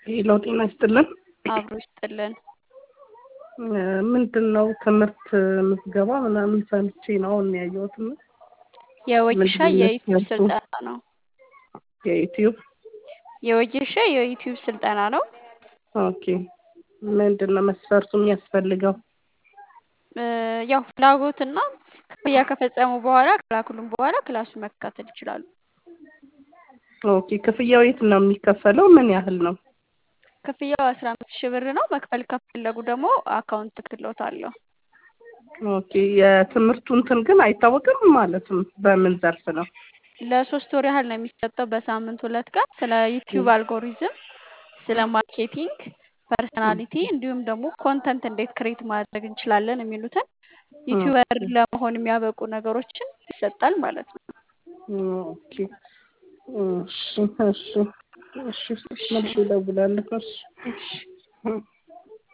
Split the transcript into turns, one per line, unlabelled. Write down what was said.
ሄሎ ጤና ይስጥልን።
አብሮ ይስጥልን።
ምንድን ነው ትምህርት ምዝገባ ምናምን ሰምቼ ነው አሁን ያየሁት። እና
የወጌሻ
ምንድን ነው
የዩቲዩብ
መስፈርቱ?
ስልጠና ነው።
የዩቲዩብ
የወጌሻ የዩቲዩብ ስልጠና ነው።
ኦኬ። ምንድን ነው መስፈርቱ የሚያስፈልገው?
እ፣ ያው ፍላጎትና ክፍያ ከፈጸሙ በኋላ ከላኩልን በኋላ ክላሱን መከታተል ይችላሉ።
ኦኬ። ክፍያው የት ነው የሚከፈለው? ምን ያህል ነው?
ክፍያው አስራ አምስት ሺህ ብር ነው። መክፈል ከፈለጉ ደግሞ አካውንት እልክልዎታለሁ።
ኦኬ። የትምህርቱ እንትን ግን አይታወቅም ማለትም በምን ዘርፍ ነው?
ለሶስት ወር ያህል ነው የሚሰጠው በሳምንት ሁለት ቀን ስለ ዩቲዩብ አልጎሪዝም፣ ስለ ማርኬቲንግ፣ ፐርሰናሊቲ እንዲሁም ደግሞ ኮንተንት እንዴት ክሬት ማድረግ እንችላለን የሚሉትን ዩቲዩበር ለመሆን የሚያበቁ ነገሮችን ይሰጣል ማለት ነው።
ኦኬ። እሺ፣ እሺ፣ እሺ። መልሼ እደውላለሁ። እሺ።
እሺ።